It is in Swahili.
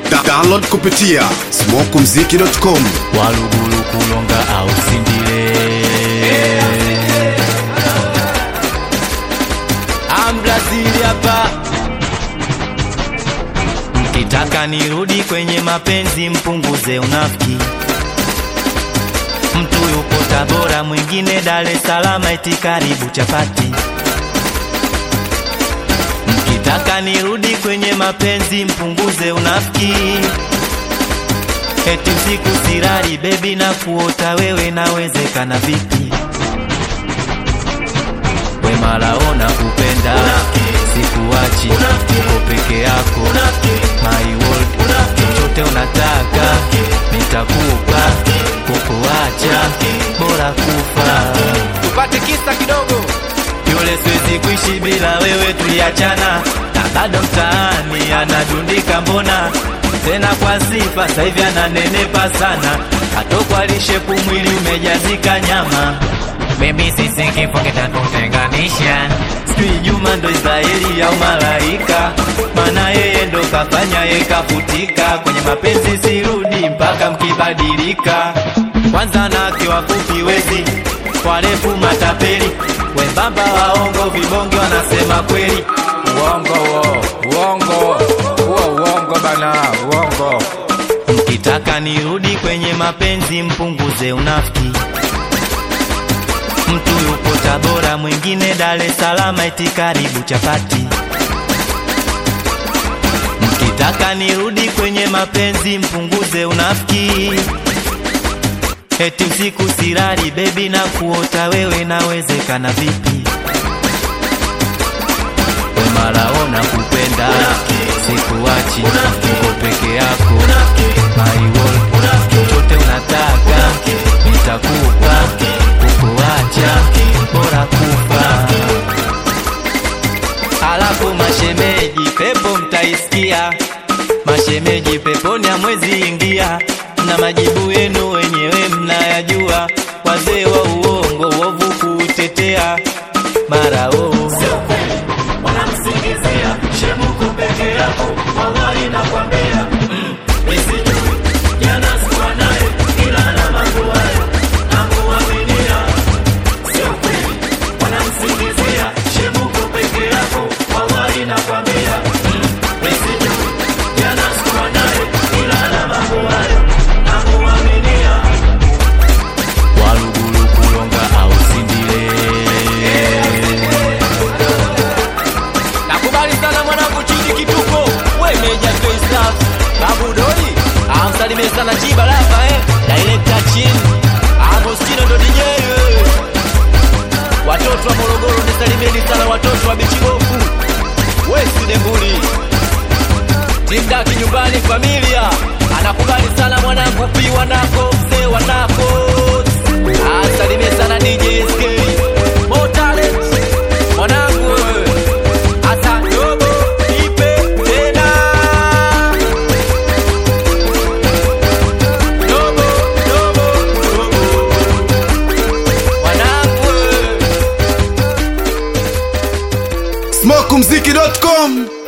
Da download kupitia smokumziki.com. walugulu kulonga au sindile ambrazili hapa mkitaka nirudi kwenye mapenzi mpunguze unafiki mtu yupo tabora mwingine dar es salaam eti karibu chapati mkitaka nirudi kwenye mapenzi mpunguze unafiki eti usiku sirari bebi na kuota wewe nawezekana vipi wemalaona kupenda sikuachi uko peke yako my world chochote unataka nitakupa kukuacha bora kufa tupate kisa kidogo yule siwezi kuishi bila wewe tuliachana na bado mtaani anadundika mbona tena kwa sifa sasa hivi ananenepa sana atokwa lishepu mwili umejazika nyama mimi sisi kifo kitatutenganisha sijui juma ndo israeli au malaika maana yeye ndo kafanya ye kafutika kwenye mapenzi sirudi mpaka mkibadilika kwanza nake wafupi wezi warefu matapeli wembamba waongo vibonge wanasema kweli uongo huo uongo huo uongo bana uongo mkitaka nirudi kwenye mapenzi mpunguze unafiki mtu yupo tabora mwingine dar es salaam eti karibu chapati mkitaka nirudi kwenye mapenzi mpunguze unafiki eti usiku sirari bebi na kuota wewe nawezekana vipi wemalaona kupenda sikuachi uko peke yako my world chochote unataka nitakupa kukuacha bora kufa alafu mashemeji pepo mtaisikia mashemeji peponi hamwezi ingia na majibu yenu wenyewe mnayajua wazee wa uongo uovu kuutetea mara oo wanamsingizia shemuku peke yako wallahi nakwambia nisijui jana sikuwa naye ila na mambo hayo namuaminia sio kweli wanamsingizia shemuku peke yako wallahi nakwambia nisijui jana sikuwa naye ila na mambo hayo namuaminia walugulu kulonga au sindile nakubali sana mwanangu chidi kituko wemeja faceaf babu doli amsalimie sana chiba lava eh director chin agostino ndo dj eh. watoto wa morogoro nisalimieni sana watoto wa bichigofu wesidembuli timdaki nyumbani familia anakubali sana mwanangu pi wanako mzee wanako asalimie sana dj sk More talent. mwanangu wewe. Asa dogo ipe tena dogo dogo dogo mwanangu wewe. smokumziki.com.